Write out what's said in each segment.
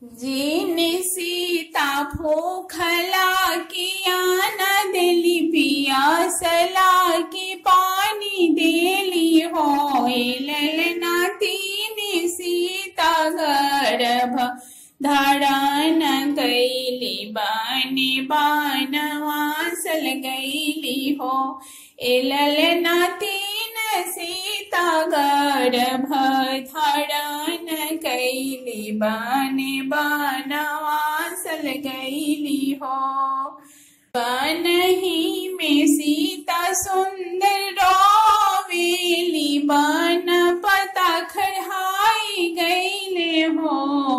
जीने सीता भूखला किया न दिली पियासला की पानी देली हो ललना तीन सीता गर्भ धारण कैली बाने बानवासल गैली हो ए ललना तीन सीता गर्भ धारण कैली बाने बानवासल गैली हो बनही में सीता सुंदर रोवेली बन पता खड़ाई गईले हो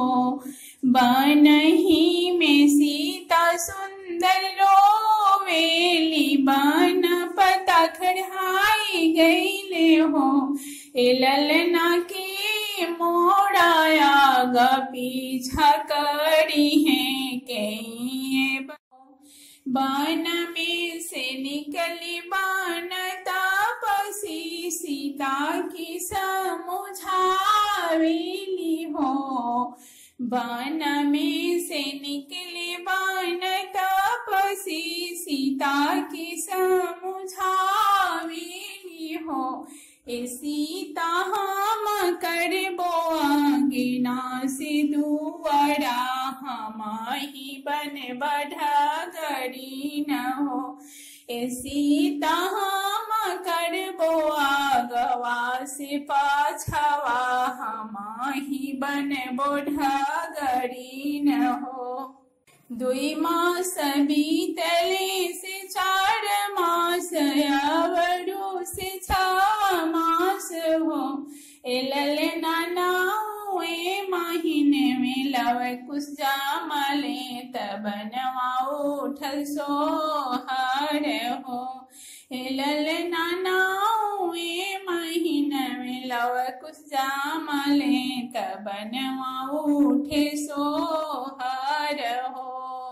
बनही में सीता सुंदर रोवेली बन पता खड़ाई गईले हो ए ललना के मोड़ाया ग पीछा करी है के बान में से निकली बान तापसी सीता की समुझावेली हो बान में से निकले बान तापसी सीता की समुझावेली हो ए सीता हम करबो अंगिना से दुआरा हम ही बन बढ़ा गरी न हो ए सीता हम करबो आगवा से पाछवा हम ही बन बढ़ा गरी न हो दुई मास बीतले से चार मास अवरु से छ मास हो एलल नाना ए महीने में लव कुछ जामले तब नवा उठल सोहर हो एलल नाना ए महीने में लव कुछ जामले तब नवा उठे सोहर हो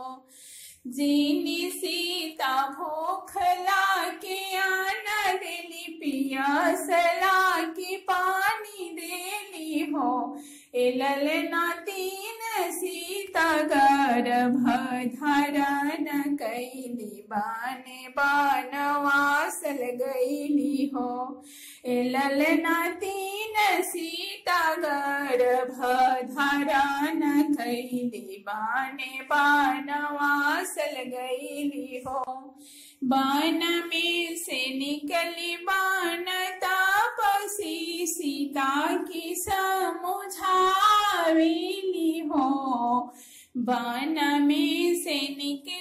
जीनी सीता भूखला के आना देली पियासला की पानी देली हो एलल ना तीन सीता गर्भ धारण कैली बाने बानवासल गईली हो एलल ना तीन सीता गर्भ धारण कैली बाने बानवासल गईली हो बान में से निकली बान तापसी सीता की समुझावेली हो बान में से निकली